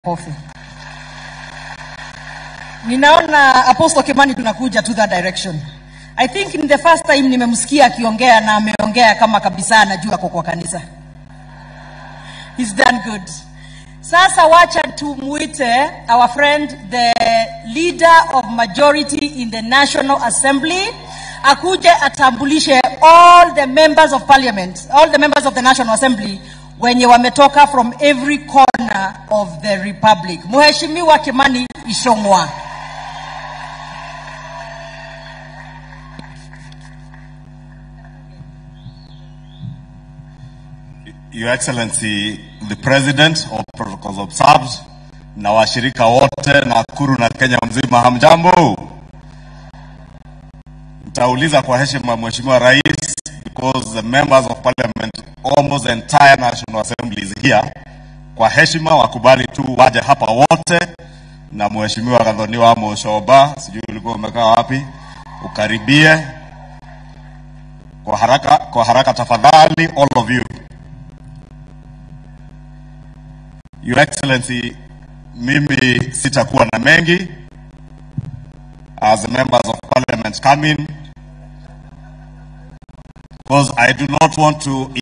Kofi. Ninaona Apostle Kimani tunakuja to that direction. I think in the first time nimemsikia akiongea na ameongea kama kabisa anajua ako kwa kanisa. He's done good. Sasa wacha tumuite our friend the leader of majority in the National Assembly akuje atambulishe all the members of parliament, all the members of the National Assembly wenye wametoka from every corner of the republic. Mheshimiwa Kimani Ichung'wa. Your Excellency the President of Protocols Observed na washirika wote Nakuru na Kenya mzima, hamjambo? Nitauliza kwa heshima Mheshimiwa Rais because the members of parliament almost the entire National Assembly is here. Kwa heshima wakubali tu waje hapa wote, na Mheshimiwa Gathoniwa Mushoba, sijui ulikuwa umekaa wapi, ukaribie kwa haraka, kwa haraka tafadhali, all of you. Your Excellency, mimi sitakuwa na mengi as the members of parliament come in because I do not want to